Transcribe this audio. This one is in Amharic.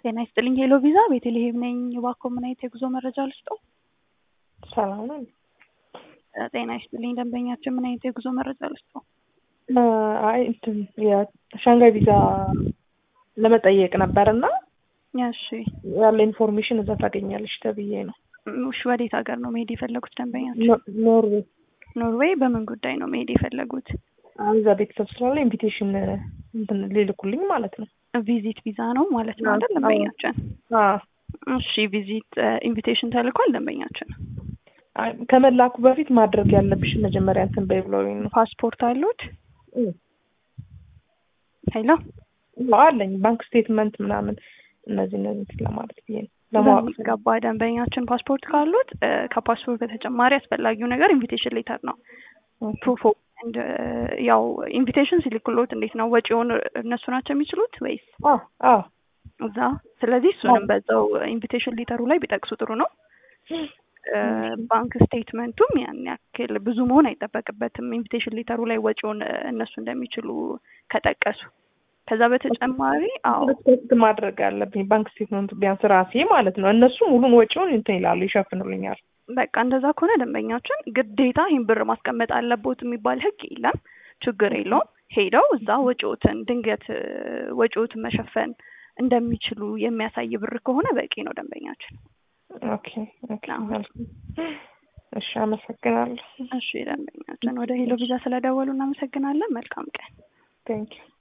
ጤና ይስጥልኝ ሄሎ ቪዛ ቤተልሔም ነኝ። እባክዎ ምን አይነት የጉዞ መረጃ ልስጥዎ? ሰላም ነው። ጤና ይስጥልኝ ደንበኛችን ምን አይነት የጉዞ መረጃ ልስጥዎ? አይ እንትን የሻንጋይ ቪዛ ለመጠየቅ ነበር እና እሺ ያለ ኢንፎርሜሽን እዛ ታገኛለሽ ተብዬ ነው። እሺ ወዴት ሀገር ነው መሄድ የፈለጉት ደንበኛችን? ኖ- ኖርዌይ ኖርዌይ በምን ጉዳይ ነው መሄድ የፈለጉት? እዛ ቤተሰብ ስላለ ኢንቪቴሽን እንትን ሊልኩልኝ ማለት ነው። ቪዚት ቪዛ ነው ማለት ነው አይደል አዎ። ደንበኛችን? አዎ። እሺ ቪዚት ኢንቪቴሽን ተልኳል ደንበኛችን። አይ ከመላኩ በፊት ማድረግ ያለብሽን መጀመሪያ እንትን በይ ብለውኝ ነው። ፓስፖርት አሉት? እም። ሄሎ አለኝ ባንክ ስቴትመንት ምናምን እነዚህ እነዚህ እንትን ለማለት ብዬ ነው ለማወቅ በሚገባ ደንበኛችን ፓስፖርት ካሉት እ፣ ከፓስፖርት በተጨማሪ አስፈላጊው ነገር ኢንቪቴሽን ሌተር ነው። ፕሩፍ ኦፍ ኤንድ ያው ኢንቪቴሽን ሲልክሎት እንዴት ነው ወጪውን እነሱ ናቸው የሚችሉት ወይስ አዎ አዎ እዛ? ስለዚህ እሱንም በዛው ኢንቪቴሽን ሌተሩ ላይ ቢጠቅሱ ጥሩ ነው። እ፣ ባንክ ስቴትመንቱም ያን ያክል ብዙ መሆን አይጠበቅበትም። ኢንቪቴሽን ሌተሩ ላይ ወጪውን እ፣ እነሱ እንደሚችሉ ከጠቀሱ። ከዛ በተጨማሪ አዎ ሪስፔክት ማድረግ አለብኝ ባንክ ስቴትመንት ቢያንስ ራሴ ማለት ነው። እነሱ ሙሉን ወጪውን እንትን ይላሉ ይሸፍኑልኛል። በቃ እንደዛ ከሆነ ደንበኛችን ግዴታ ይህን ብር ማስቀመጥ አለቦት የሚባል ሕግ የለም። ችግር የለውም። ሄደው እዛ ወጪዎትን ድንገት እ፣ ወጪዎትን መሸፈን እንደሚችሉ የሚያሳይ ብር ከሆነ በቂ ነው ደንበኛችን። ኦኬ ኦኬ አዎ። መልካም። እሺ አመሰግናለሁ። እሺ ደንበኛችን ወደ ሄሎ ቪዛ ስለደወሉ እናመሰግናለን። መልካም ቀን። ቴንኪው